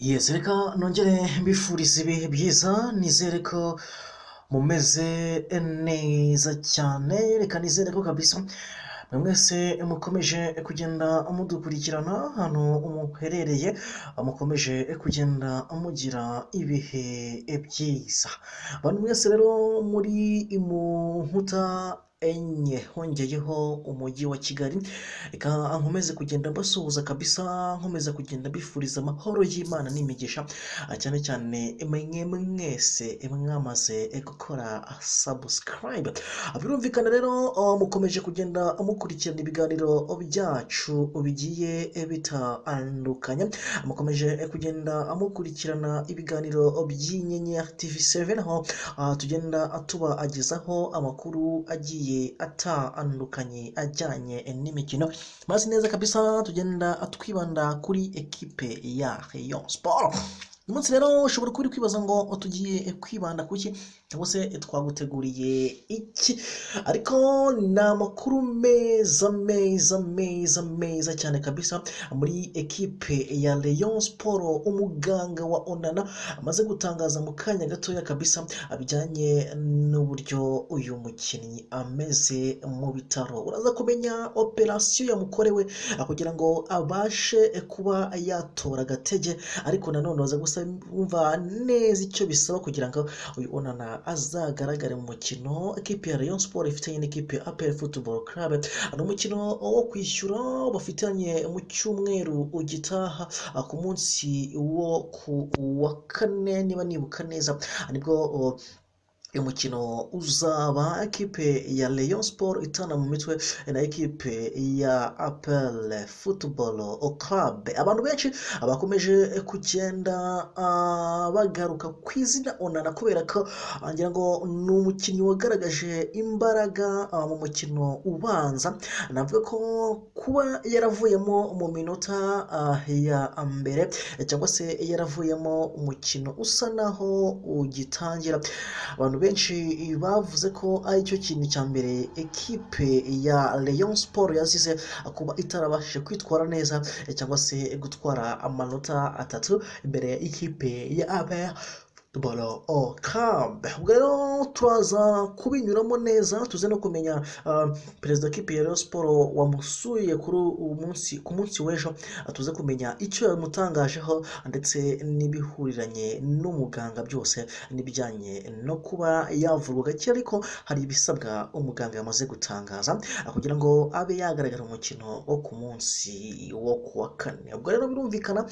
yesi reka nongere mbifurize ibihe byiza nizere ko mumeze neza cyane reka nizere ko kabisa mwe mwese mukomeje kugenda mudukurikirana hano muherereye mukomeje kugenda mugira ibihe byiza abantu mwese rero muri mu nkuta enye hongeyeho umujyi wa kigali reka nkomeze kugenda mbasuhuza kabisa nkomeza kugenda mbifuriza amahoro y'imana n'imigisha cyane cyane mwe mwese mwamaze gukora sabusikarayibe birumvikana rero mukomeje kugenda mukurikirana ibiganiro byacu bigiye bitandukanye mukomeje kugenda mukurikirana ibiganiro by'inyenyeri tivi seven aho tugenda tubagezaho amakuru agiye atandukanye ajyanye n'imikino maze neza kabisa tugenda twibanda kuri ekipe ya Rayon Sport uyu munsi rero ushobora kuba uri kwibaza ngo tugiye kwibanda ku ki cyangwa se twaguteguriye iki ariko ni amakuru meza meza meza meza cyane kabisa muri ekipe ya Rayon Sport umuganga wa Onana amaze gutangaza mu kanya gatoya kabisa bijyanye n'uburyo uyu mukinnyi ameze mu bitaro uraza kumenya operasiyo yamukorewe kugira ngo abashe kuba yatora agatege ariko nanone uraza gusa wumva neza icyo bisaba kugira ngo uyu Onana azagaragare mu mukino ekipe ya Rayon Sport ifitanye n'ikipe ya APR Football Club ni umukino wo kwishyura bafitanye mu cyumweru ugitaha ku munsi wo ku wa kane niba nibuka neza nibwo uyu mukino uzaba ekipe ya Rayon Sport itana mu mitwe na ekipe ya APR Football Club abantu benshi bakomeje kugenda bagaruka ku izina Onana kubera ko ngira ngo ni umukinnyi wagaragaje imbaraga mu mukino ubanza navuga ko kuba yaravuyemo mu minota ya mbere cyangwa se yaravuyemo umukino usa naho ugitangira abantu benshi bavuze ko ari cyo kintu cya mbere ekipe ya Rayon Sport yazize kuba itarabashije kwitwara neza cyangwa se gutwara amanota atatu imbere y'ikipe ya APR Football Club ubwo rero turaza kubinyuramo neza tuze no kumenya perezida w'ikipe ya Rayon Sport wamusuye kuri uwo munsi ku munsi w'ejo tuze kumenya icyo yamutangajeho ndetse n'ibihuriranye n'umuganga byose n'ibijyanye no kuba yavurwa gake ariko hari ibisabwa umuganga yamaze gutangaza kugira ngo abe yagaragara umukino wo ku munsi wo ku wa kane ubwo rero birumvikana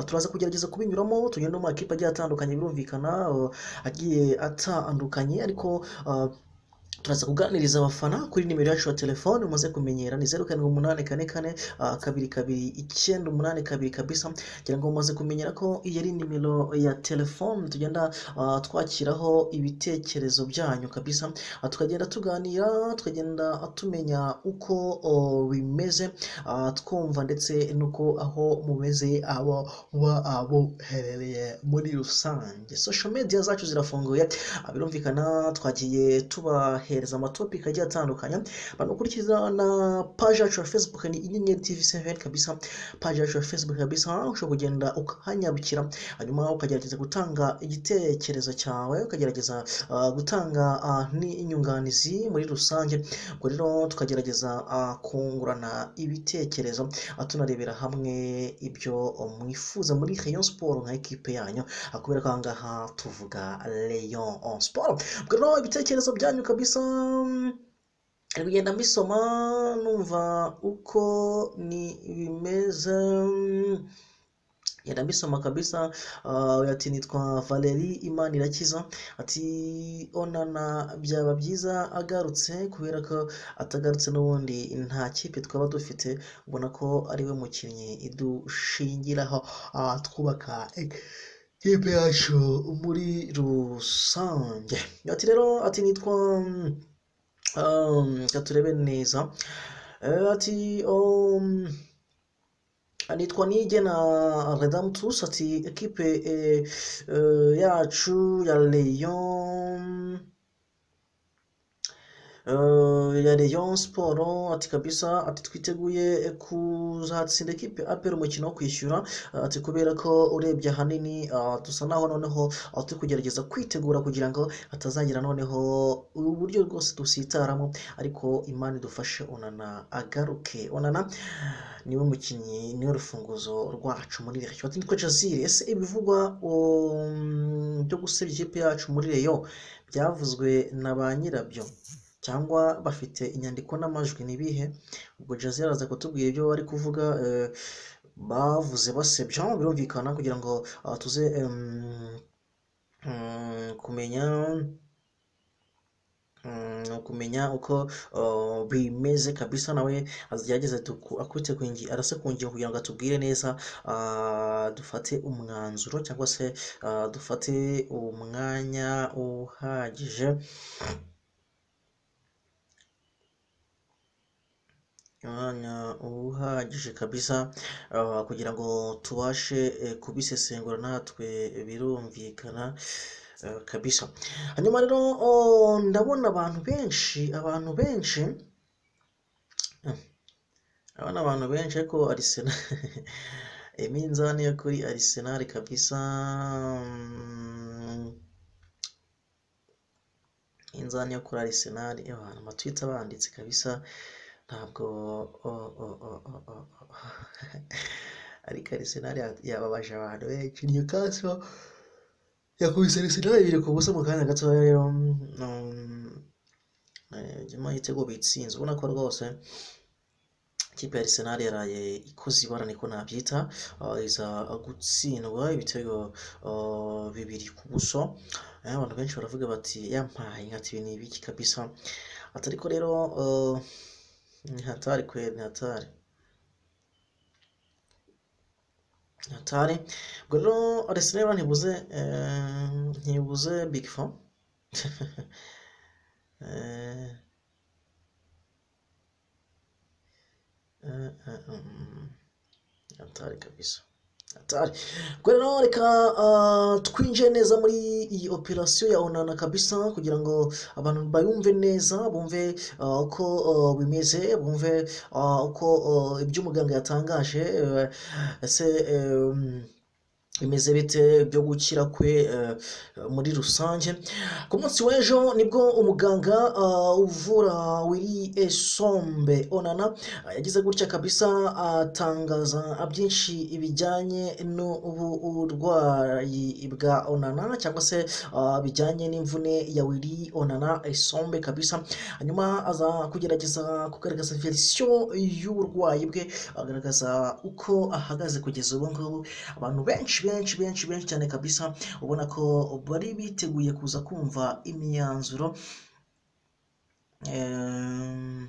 turaza kugerageza kubinyuramo tugenda no mu makipe agiye atandukanye birumvikana agiye atandukanye ariko turaza kuganiriza abafana kuri nimero yacu ya telefone umaze kumenyera ni zeru karindwi umunani kane kane kabiri kabiri icyenda umunani kabiri kabisa ngira ngo mumaze kumenyera ko iyi ari nimero ya telefone tugenda twakiraho ibitekerezo byanyu kabisa tukagenda tuganira tukagenda tumenya uko bimeze twumva ndetse n'uko aho mumeze abo muherereye muri rusange social media zacu zirafunguye birumvikana twagiye tuba hereza amatopiki agiye atandukanye banakurikiza na paji yacu ya facebook ni inyenyeri tv seven kabisa paji yacu ya facebook kabisa ushobora kugenda ukahanyarukira hanyuma ukagerageza gutanga igitekerezo cyawe ukagerageza gutanga n'inyunganizi muri rusange ubwo rero tukagerageza kungurana ibitekerezo tunarebera hamwe ibyo mwifuza muri rayon sport nka ekipe yanyu kubera ko aha ngaha tuvuga rayon sport ubwo rero ibitekerezo byanyu kabisa ari kugenda mbisoma numva uko ni bimeze yanabisoma kabisa uh, ati nitwa Valerie Imana irakiza ati onana byaba byiza agarutse kubera ko atagarutse n'ubundi nta kipe twaba dufite ubona ko ari we mukinnyi idushingiraho uh, twubaka kipe yacu muri rusange ati rero ati nitwa um, turebe neza uh, ati um, nitwa nige na redamu tusi ati ekipe yacu ya leyo ya Rayon Sport ati kabisa ati twiteguye kuzatsinda ekipe apera umukino wo kwishyura ati kubera ko urebye ahanini ah, dusa naho noneho ah, turi kugerageza kwitegura kugira ngo hatazagira noneho uburyo rwose dusitaramo ariko imana idufashe onana agaruke onana niwe mukinnyi niwe rufunguzo rwacu muri reyo ati nitwe jazire ese ibivugwa um, byo gusebya ikipe yacu muri reyo byavuzwe na ba nyirabyo cyangwa bafite inyandiko n'amajwi ni ibihe ubwo jazi araza kutubwira ibyo bari kuvuga eh, bavuze basebya birumvikana kugira ngo ah, tuze em, mm, kumenya mm, kumenya uko ah, bimeze kabisa nawe agerageze tuku- akubite ku ngi- arase ku ngingo kugira ngo atubwire neza ah, dufate umwanzuro cyangwa se ah, dufate umwanya uhagije umwanya uhagije kabisa ah, kugira ngo tubashe eh, kubisesengura natwe birumvikana eh, kabisa hanyuma rero oh, ndabona abantu benshi abantu benshi eh, ndabona abantu benshi ariko Arsenal iminzani yo kuri Arsenal kabisa mm, inzani yo kuri Arsenal abantu amatwita banditse kabisa ntabwo o- o- o- o- o- o- o- ariko Arsenal ya- yababaje abantu benshi Newcastle yakubise Arsenal ibiri ku busa mu kanya gato rero mm, eh, nyuma y'igitego bitsinze ubona ko rwose ikipe ya Arsenal yaraye ikoze ibara niko nabyita ah, iza gutsindwa ibitego ah, bibiri ku buso Eh, abantu benshi baravuga bati yampaye nkati ibi ni ibiki kabisa ati ariko rero ah, ni hatari kweli ni hatari ni hatari ubwo rero Arsenal ntibuze eh, ntibuze big four Eh, eh, eh, mm. hatari kabisa hatari ubwo rero reka ah, twinjire neza muri iyi operasiyo ya onana kabisa kugira ngo abantu bayumve neza bumve ah, uko ah, bimeze bumve ah, uko ah, ibyo umuganga yatangaje eh, ese em, bimeze bite byo gukira kwe eh, muri rusange ku munsi w'ejo nibwo umuganga ah, uvura wiri esombe onana ah, yagize gutya kabisa atangaza byinshi bijyanye n'uburwayi bwa onana cyangwa se ah, bijyanye n'imvune ya wiri onana esombe kabisa hanyuma aza kugerageza kugaragaza verisiyo y'uburwayi bwe agaragaza uko ahagaze kugeza ubu ngubu abantu benshi benshi benshi benshi cyane kabisa ubona ko bari biteguye kuza kumva imyanzuro em,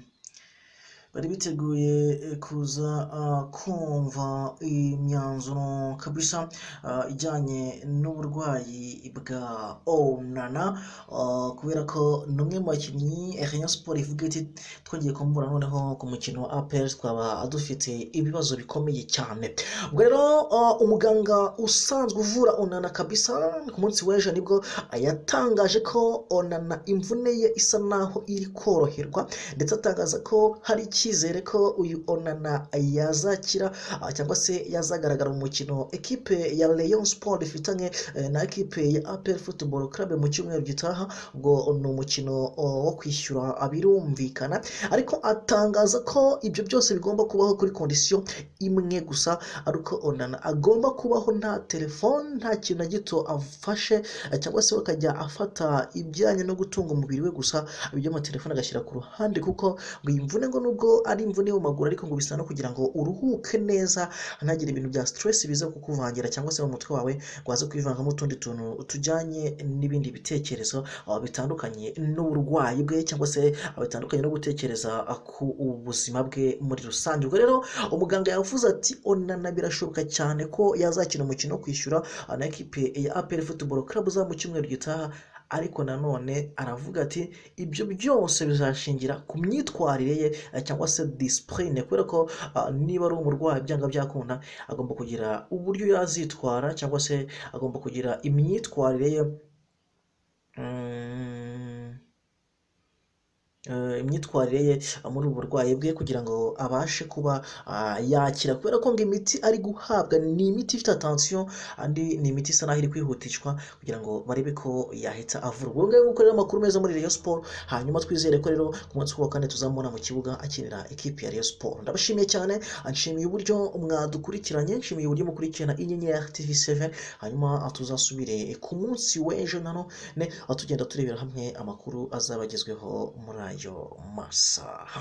bari biteguye eh, kuza ah, kumva imyanzuro kabisa ah, ijyanye n'uburwayi bwa onana ah, kubera ko ni umwe mu bakinnyi eh, Rayon Sports ivuga iti twongeye kumubura noneho ku mukino wa APR twaba dufite ibibazo bikomeye cyane ubwo rero ah, umuganga usanzwe uvura onana kabisa ku munsi w'ejo nibwo ah, yatangaje ko onana imvune ye isa naho iri koroherwa ndetse atangaza ko hari icyizere ko uyu onana yazakira ah, cyangwa se yazagaragara mu mukino ekipe ya Rayon Sport ifitanye eh, na ekipe ya APR Football Club mu cyumweru gitaha ubwo ni umukino oh, wo kwishyura ah, birumvikana ariko atangaza ko ibyo byose bigomba kubaho kuri kondisiyo imwe gusa ariko onana agomba kubaho nta telefone nta kintu na gito afashe eh, cyangwa se we akajya afata ibijyanye no gutunga umubiri we gusa iby'amatelefone agashyira ku ruhande kuko ngo iyi mvune ngo nubwo ari imvune yo mu maguru ariko ngo bisa no kugira ngo uruhuke neza ntagire ibintu bya stress biza kukuvangira cyangwa se mu mutwe wawe ngo waze kwivangamo utundi tuntu tujyanye n'ibindi bitekerezo ah, bitandukanye n'uburwayi bwe cyangwa se ah, bitandukanye no gutekereza ah, ku ubuzima bwe muri rusange ubwo rero umuganga yavuze ati onana birashoboka cyane ko yazakina umukino wo kwishyura ah, na ekipe ya APR Football Club uzaba mu cyumweru gitaha ariko nanone aravuga ati ibyo byose bizashingira ku myitwarire ye eh, cyangwa se disipurine kubera ko ah, niba ari umurwayi byanga byakunda agomba kugira uburyo yazitwara cyangwa se agomba kugira imyitwarire ye mm, eh, imyitwarire ye muri ubu burwayi bwe kugira ngo abashe kuba ah, yakira kubera ko ngo imiti ari guhabwa ni imiti ifite atansiyo andi ni imiti isa naho iri kwihutishwa kugira ngo barebe ko yahita avurwa ubwo ngubwo rero amakuru meza muri Rayon Sport hanyuma twizere ko rero ku munsi wa kane tuzamubona mu kibuga akinira ikipe ya Rayon Sport ndabashimiye cyane nshimiye uburyo mwadukurikiranye nshimiye uburyo mukurikirana inyenyeri TV7 hanyuma tuzasubire ku munsi w'ejo na none tugenda turebera hamwe amakuru azabagezweho muri ayo masaha